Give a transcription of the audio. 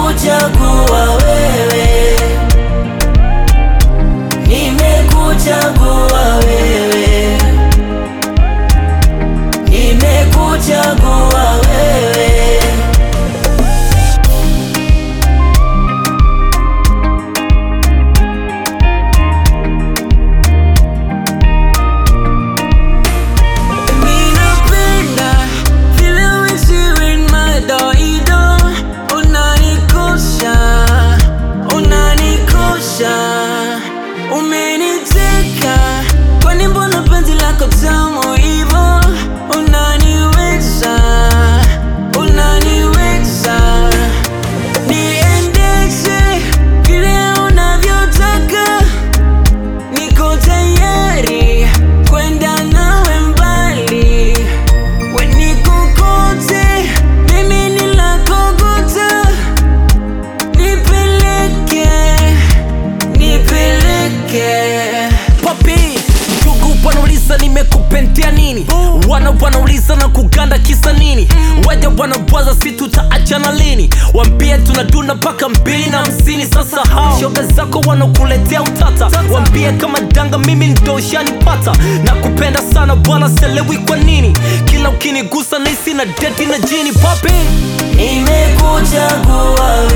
nimekuchagua wewe, nimekuchagua wewe, nimekuchagua wewe. Ninapenda vile wewe ni madoido, unanikosha, unanikosha, umeniteka, kwani mbona penzi lako tamu hivo? Unaniweza, unaniweza, niendeshe vile unavyotaka Niko tayari kwenda nawe mbali, we nikokote, mimi ni lako gota, nipeleke, nipeleke. Papi, ndugu wanauliza nimekupentea nini, wana wanauliza na kuganda kisa nini, waja wanabwaza si tutaachana lini, wambie tunaduna mpaka mbili na hamsini. Sasa hao shoga zako wanakuletea utata, wambie kama danga mimi ndo ushanipata, na kupenda sana bwana, selewi kwa nini, kila ukinigusa nisi na deti na jini. Papi, Nimekuchagua